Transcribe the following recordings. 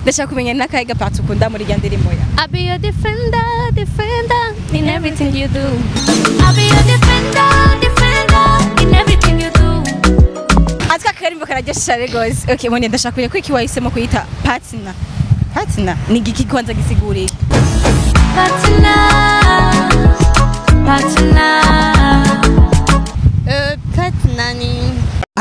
ndashaka kumenya n'akahe gapatsi ukunda muri irya ndirimbo ya I'll be your defender, defender in everything you do. I'll be your defender, defender in everything you do. atwa akarimbo kararyoshe cyane rwose okay mone ndashaka kumenya ko iki wahisemo kuyita patina patina ni igiki kwanza gisiguriye Partner, partner. Uh, partner ni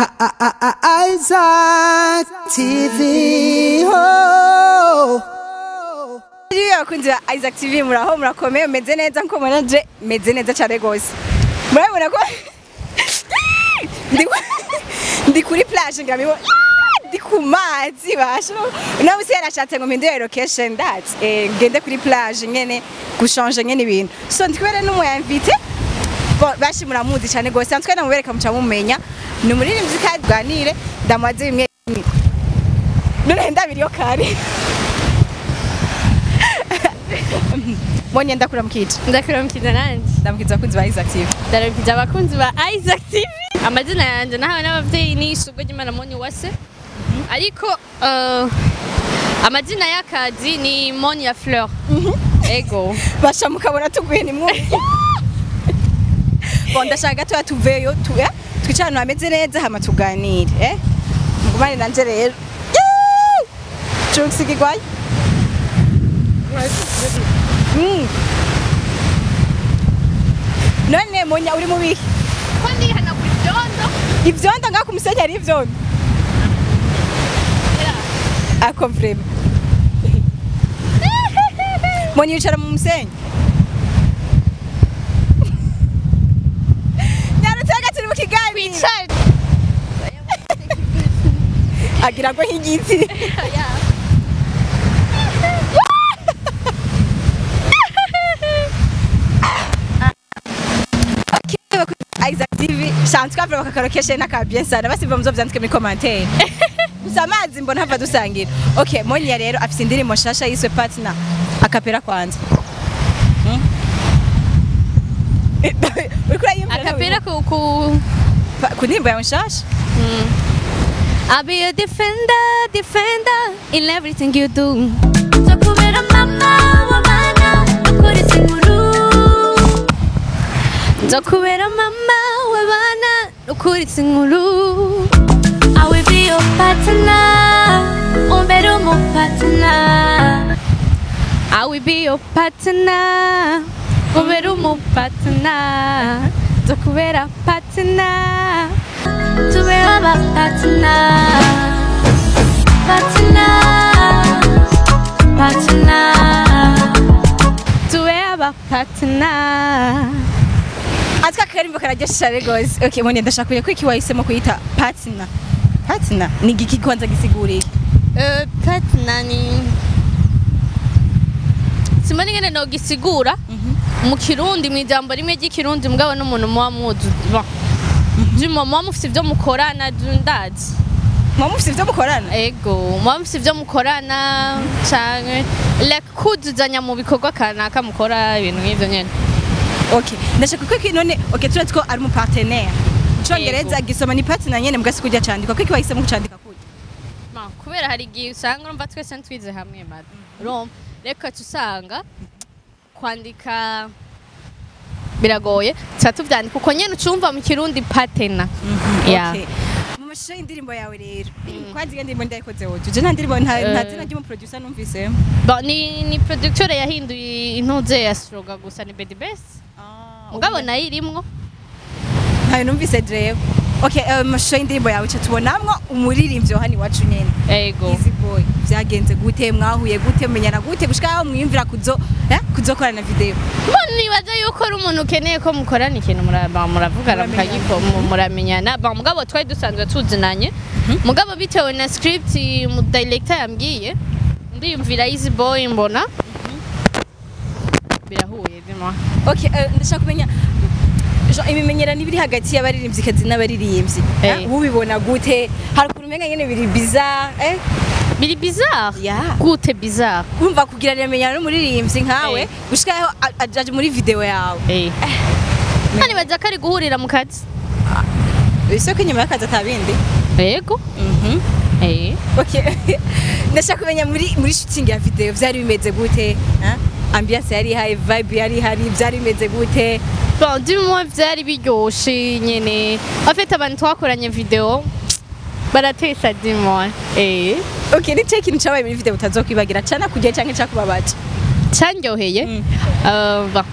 Isaac TV. Oh. Iyo abakunzi ba Isaac TV muraho murakomeye meze neza nko mubona je meze neza cyane rwose murabona ko ndi ndi kuri plage ngamibona ndi ku mazi basho no busi yarashatse ngo mpindure location that eh ngende kuri plage nyene gushanje nyene ibintu so ndikwere n'umu invité Bo- bashi muramuzi cyane rwose ntwe namubereka muca mumenya ni umuririmbyi kandi bwanire ndamaze bimwe bimwe. none ndabiriyo kare Mbonye ndakura mukije. ndakuramukije nanjye Ndamukiza abakunzi ba Isaac TV. ndaramukije abakunzi ba Isaac TV amazina yanjye nahawe n'ababyeyi ni isugo ry'Imana Moni Uwase ariko uh, amazina y'akazi ni Moni ya Fleur ego Basha mukabona tuguye ni mwumva. Bon ndashaka gato tuveyo tu eh twicara ahantu hameze neza hama tuganire eh. Mugumane nanje rero. Chunks kigwaye. Mm. None monya uri mu bihe ko ndihana ku byondo ivyondo ngaho ku musenyi hari ivyondo ako vrema monya yicara mu musenyi nyarutse hagati uri mu kiganiro agira ngo nk'igiti Isaac TV shanzwe kavura bakakarokeshe n'akabyen sana basiva muzo vyandike muri commentaire gusa amazi mbona hava dusangira okay monya rero afise indirimbo nshasha yiswe partner akapera kwanza Hmm? uriko urayumvira akapera ku ku Pa- ku ndirimbo yawe nshasha I'll be a defender, defender in everything you do. Nzokubera mama wa bana, ukurisa inkuru. Nzokubera mama wa bana, ukurisa inkuru. I will be your partner, umbere umu partner. I will be your partner, umbere umu partner. Nzokubera partner. tube aba partner partner partner tube aba partner atwa akarimbo kararyoshe cyane rwose okay monya ndashaka kumenya ko iki wahisemo kuyita partner partner ni igiki kwanza gisiguriye uh, partner ni simba ningene nogisigura mu kirundi mu ijambo rimwe ry'ikirundi mugabo n'umuntu muba muzi Bon. Juma muba mufite ibyo mukorana ndazi muba mufise ivyo mukorana ego muba mufite ibyo mukorana canke like kuzuzanya mu bikorwa kanaka mukora ibintu nk'ivyo nyene Okay, ndashaka ko iki none okay turazi ko ari mu partenaire. Icongereza gisoma ni partner nyene mugasi kujya candika. Ko iki wahisemo kucandika kujya? Ma, kubera hari igihe usanga urumva twese ntitwize hamwe mada urumva reka usanga kwandika biragoye tuba tubyandika uko nyene ucumva mu kirundi patena Yeah. Okay. Mu mashusho y'indirimbo yawe rero. Kwanzi iyo ndirimbo ndayikoze woje. Je nta ndirimbo nta nta Eh. zina ry'umu producer numvise. Bon, ni, ni producteur yahinduye intuze ya stroga gusa ni Bedi Best Ah. mugabo nayo irimwo ntayo numvise jewe. Okay, eh, mu mashusho y'indirimbo yawe cyo tubonamwo umuririmbyi hano iwacu nyene. ego Easy boy. Vyagenze gute mwahuye gute menyana gute gushika aho mwiyumvira kuzo eh kuzokorana video. Mbona nibaza yuko ari umuntu ukeneye ko mukorana ikintu muraba- muravugana Muramenyana. mukagiko mu- muramenyana Bon, mugabo twari dusanzwe tuzinanye mugabo bitewe na script mu director yambwiye ndiyumvira easy boy mbona birahuye dima Okay, eh, ndashaka kumenya Jean, imimenyerano ibiri hagati y'abaririmbyikazi n'abaririmbyi Eh. Eh, ubibona gute hari ukuntu umenga nyene biri bizarre eh biri bizarre Yeah. gute bizarre urumva kugiranira menyana n'umuririmbyi nkawe Eh. gushika aho a- ajaje muri video yawe eh Kandi baza ko ari guhurira mu kazi ese ko inyuma y'akazi atabindi yego Mhm. Eh. Okay. ndashaka kumenya muri muri shooting ya video vyari bimeze gute hein? ambiance yari ihari vibe yari ihari vyari bimeze gute Bon, dis-moi vyari biryoshe nyene. En fait abantu twakoranye video baratesa dis-moi. Eh. okay ni cyo kintu cyabaye muri video utazokwibagira cana kugiye canke cakubabaje Candyoheye. Mm. Euh, bon.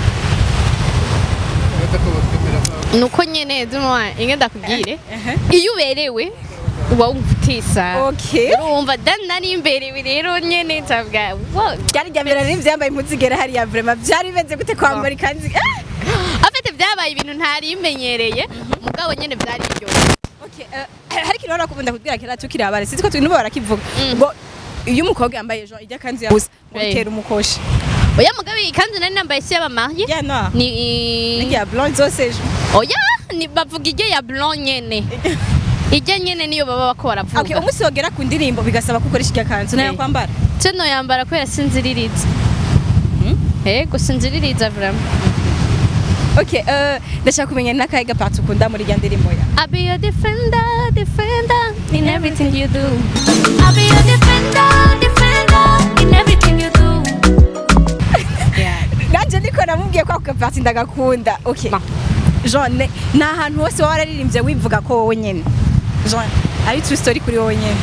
nuko nyene dis-moi inge ndakubwire iyo uberewe uba wumva utesa okay urumva dan nari imberewe rero nyene ndavuga wow byari rya mbere nari vyambaye impuzu igera hariya vraiment vyari bimeze gute kwambara ikanzu Ah! afite byabaye ibintu ntari imenyereye mugabo nyene vyari biryoshye Okay, eh, hari ikintu barakunda kubwira kera tukiri abana sinzi ko turi nubo barakivuga Mm. ngo iyo umukobwa yambaye ejo ijya kanzu ya busa ngo Eh. bitera umukoshi oya mugabe ikanzu nari nambaye si y'abamariye ya no ni n'iya blonde zose ejo oya ni bavuga ijye ya blanc nyene ijye nyene niyo baba bako okay baravuga umunsi wogera ku ndirimbo bigasaba ko ukoresha ijya kanzu nayo Eh. kwambara ceno yambara kubera sinziririza ego sinziririza vraiment okay eh, ndashaka kumenya n'akahe gapatsi ukunda muri irya ndirimbo ya I'll be your defender, defender in everything you do. I'll be your defender, defender in everything you do. Yeah. nanje niko namubwiye ko ako gapatsi ndagakunda okay Ba. Jean ne- ni ahantu hose waba wararirimbye wivuga ko wowe nyene Jean ari true story kuri wowe nyene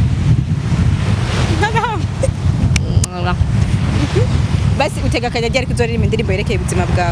Voilà. basi utega akajya ryari kuzoririmba indirimbo yerekeye ubuzima bwawe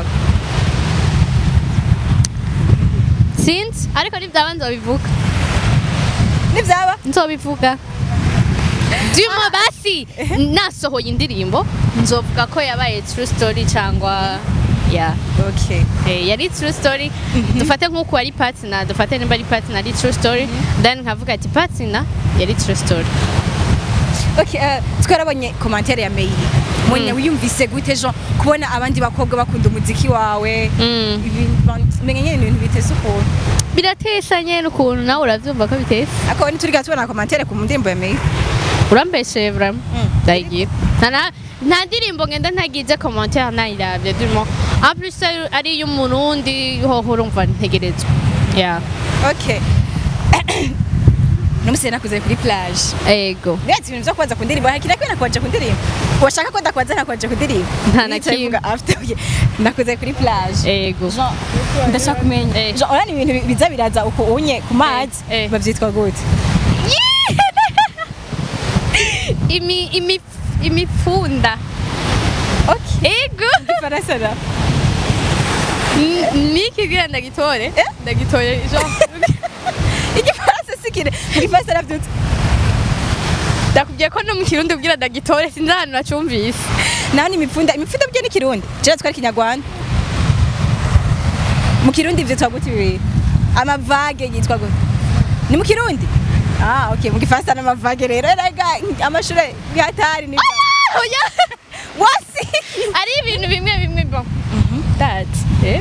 Sinzi ariko nibyaba nzobivuga nibyaba nzobivuga Duma basi nasohoye indirimbo nzovuga ko yabaye true story cyangwa yeah. okay Eh, yari true story dufate nk'uko ari partner dufate nimba ari partner ari true story then nkavuga ati partner yari true story okay eh, twarabonye commentaire ya Meyi mwenye Mm. wiyumvise gute Jean kubona abandi bakobwa bakunda umuziki wawe mm. Ibi- menye nyene ibintu bitese ukuntu biratesha nyene ukuntu nawe uravyumva ko bitesa akaba ntituriga tubona commentaire ku ndirimbo ya Meyi urambeshe vraiment Mm. ndayigira nta na- nta ndirimbo ngenda ntagize commentaire nayiravye durimo en plus ari- ari iy'umurundi hoho urumva ntegerezwa yeah. okay Numusije nakuze kuri plage ego Netse ibintu vyo kubaza ku ndirimbo hakira kwena kwaje ku ndirimbo washaka ko ndakwaza nakwaje ku ndirimbo Nta na Nicaye kimwe. mvuga after okay nakuze kuri plage ego Jean ndashaka kumenya Eh. Jean urani ibintu biza biraza uko unye ku mazi Eh, eh. bavyitwa gute imi imi imifunda okay ego Faransa na N- nikibwira ndagitore Eh? ndagitore Jean igifaransa sikire igifaransa navyutse ndakubwiye ko no mu kirundi ubwira ndagitore sinzi ahantu nacumvise naho ni imipfunda imipfunda byo ni kirundi jera twari kinyarwanda mu kirundi vyitwa gute bibiri amavage yitwa gute ni mu kirundi ah okay mu gifaransa n'amavage rero rega amashure y'atari ni oya wasi ari ibintu bimwe bimwe bon that eh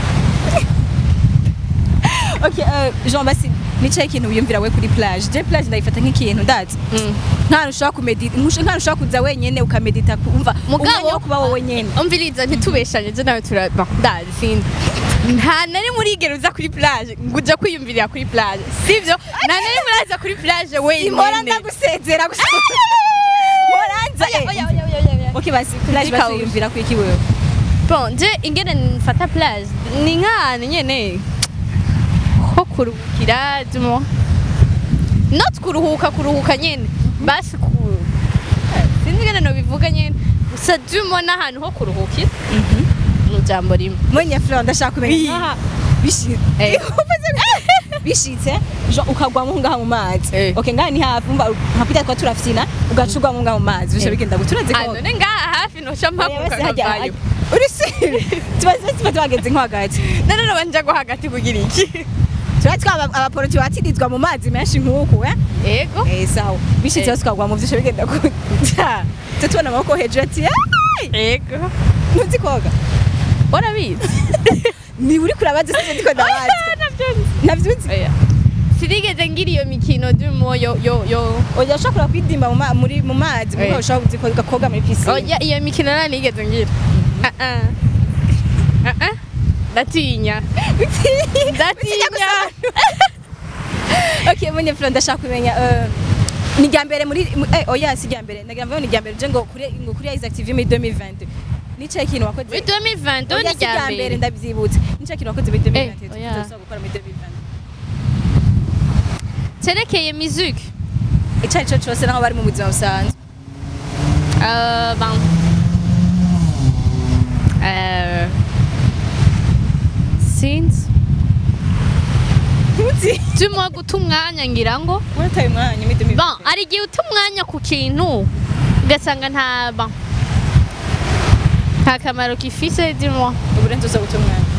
okay uh, Jean basi nicaye ikintu wiyumvira we kuri plage je plage ndayifata nk'ikintu ndazi Mm. nta ushaka kumedita nta ushaka kuza wenyene ukamedita kumva umwanya wo kuba wowe nyene umviriza ntitubeshanye je nawe tura bon ndazi sindi nta nari murigera uza kuri plage ngo uja kwiyumvirira kuri plage sivyo nta nari muraza kuri plage simora wenyine ndagusezera gusa moranza Oya, oya, oya, oya, oya. okay basi plage basi Ikawa. wiyumvira kwiki wewe bon je ingene nfata plage ni nk'ahantu nyene ho kuruhukira dumo not kuruhuka kuruhuka nyene basi ku sinzi ingene nobivuga nyene gusa dumo n'ahantu ho kuruhukira mu jambo rimwe mwenye fleur ndashaka kumenya Oui. nkaha bishi- Eh. bishitse jo ukagwamo ngaha mu mazi Eh. okay ngaha ni hafi umva nkapita kwa turafyina ugacugwamo ngaha mu mazi bisho Eh. bigenda guturaze Ah, none ngaha hafi noca mpaguka nkavayo urisi tubaze tuba twageze nko hagati none noba nja go hagati kugira iki tuba twaba abaporoti batirizwa mu mazi menshi nk'uku eh ego eh sawa bishitse Eh. bose ukagwa mu vyisho bigenda gute tujya tubona amaboko hejuru ati "Ai!" ego ntuzi koga warabizi ni uri kurabaza sije ndiko ndabaza navyuzi Oya. sinigeze ngira iyo mikino dumo yo yo yo oya ushobora kwidimba mu ma- muri mu mazi Eh. muko ushobora kuzi koga koga muri piscine oya iyo mikino nta nigeze ngira Ah, ah. Ah, ah. ndatinya ndatinya okay munye flo ndashaka kumenya eh, ni rya mbere muri mu- eh oya si rya mbere ndagira ngo ni rya mbere je ngo kuri ngo kuri Isaac TV muri 2020 nicaye ikintu wakoze muri 2020 Oya, ni si rya mbere ndabyibutse nicaye ikintu wakoze muri 2020 Eh, oya. tuzoza gukora muri 2020 cyerekeye musique icyo ari cyo cyose naho bari mu buzima busanzwe Euh, ben. Euh. Since. ntuzi Turimo guta umwanya ngira ngo. urataye umwanya muri 2020 Bon, hari igihe uta umwanya ku kintu ugasanga nta bon. Nta kamaro gifise dis-moi. uburenze uza guta umwanya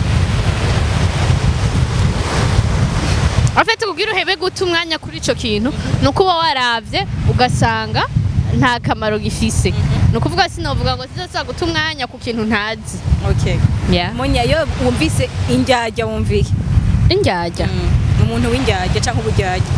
En fait, kugira uhebe guta umwanya kuri ico kintu ni uko uba waravye ugasanga nta kamaro gifise. Ni ukuvuga sinovuga ngo sizosa guta umwanya ku kintu ntazi. okay Yeah. munya yo wumvise indyarya wumviye Indyarya. ni umuntu w'indyarya cyangwa uburyarya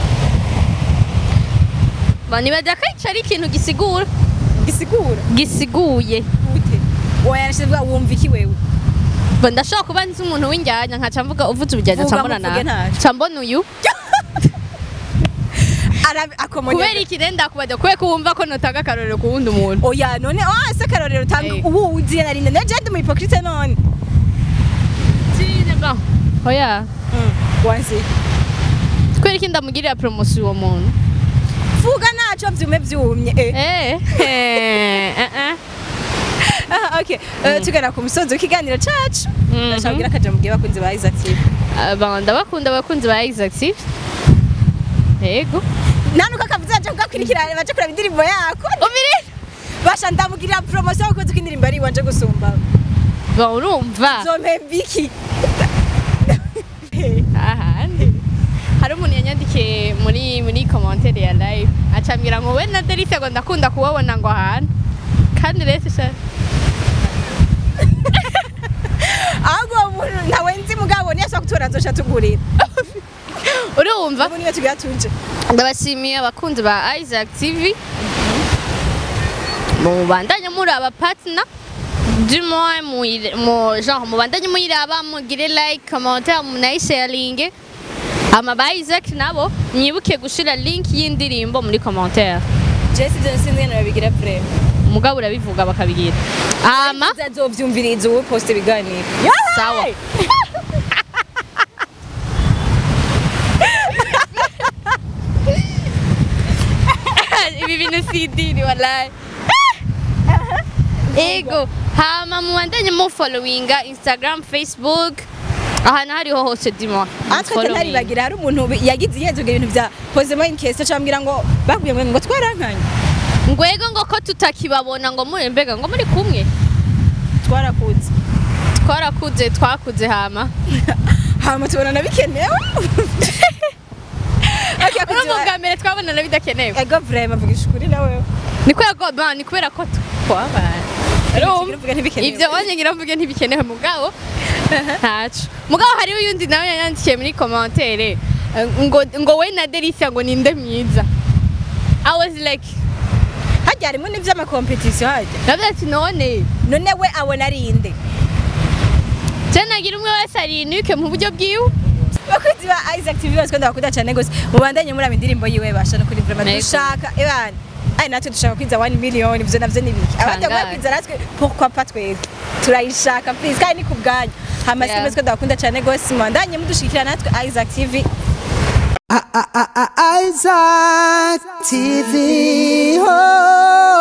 Nibaza ko ico ari ikintu gisigura gisigura gisiguye gute wayarashize vuga wumva iki wewe Bo ndashobora kuba nzi umuntu w'injyanya nkaca mvuga uvuze ubujyanya Vuga nca mbona muvuge nawe ntacyo. nca mbona uyu Arabi- akomonya kubera iki rero ndakubajya kubera ko wumva ko notanga akarorero ku wundi muntu oya none oh ese akarorero utanga Eh. ubu uziye narinde naje ndi mu hypocrite none Tine ba oya wanzi kubera iki ndamugirira promosiyo uwo muntu vuga naco vyume vyumye eh eh eh eh Ah, okay Eh, tugana ku musozi w'ikiganiro cacu Mhm. ndashaka kugira akaja mubwiye bakunzi ba Isaac TV eh ba ndabakunda abakunzi ba Exactive yego nanuko akavuze aje kugakurikirana baje kuraba indirimbo yako ubiri basha ndamugirira promotion kuko uzi ko indirimbo ari iwanje gusumba ba urumva zompemba iki ahandi hari umuntu yanyandikiye muri muri commentaire ya live acambwira ngo we na Delicia ngo ndakunda kubabona ngo ahantu kandi rero sha ahubwo uwo muntu ntawe nzi mugabo niyo ashobora kutura nzosha tugurira urumva ubu niyo tugira tuje ndabashimiye abakunzi ba Isaac TV mubandanye muri aba partner du moins mu- mu genre mubandanye muyiraba mugire like commentaire munayisharinge ama ba Isaac nabo mwibuke gushira link y'indirimbo muri commentaire Jesse ibyo sinzi ngene babigira prem umugabo urabivuga bakabigira ama azovyumviriza uwo post ibiganiro sawa ibi bintu si idini wallahi ego hama mubandanye mu followinga instagram facebook ahantu hariho hose dimwa atwe ntaribagira hari umuntu bi- yagize ihenzuga ibintu bya posemo inkese cyambwira ngo bakubwiye ngo ngo twarankanye ngwego ngo ko tutakibabona ngo muri mbega ngo muri kumwe twarakuze twarakuze twakuze hama hama tubonana bikenewe Okay, urumva kuziba- bwa mbere twabonana bidakenewe ego vrema vugisha ukuri nawe ni kubera ko ba ni kubera ko twabaye Urumva uvuga ntibikenewe. ibyo wanye ngira mvuge ntibikenewe mugabo ntaco mugabo hariho uyundi nawe yanyandikiye muri commentaire eh, ngo ngo we na Delicia ngo ninde mwiza I was like hajya harimo n'ivy'amakompetisiyo hajya navuze ati none none we abona ari inde je nagira umwe wese arinuke mu buryo bwiwe bakunzi ba Isaac TV bose kwenda bakunda cyane gose mubandanye muri indirimbo yiwe basha no kuri vrema Yego. dushaka ebana ai natwe dushaka kwiza 1 million ivyo navyo nibiki abandi Tangaje. bakwiza natwe pourquoi pas twebwe turayishaka please kandi ni ku bwanyu hama Yeah. yeah. twese bakunda cyane gose mubandanye mudushikira natwe Isaac TV I- I- I- I- Isaac TV. Oh.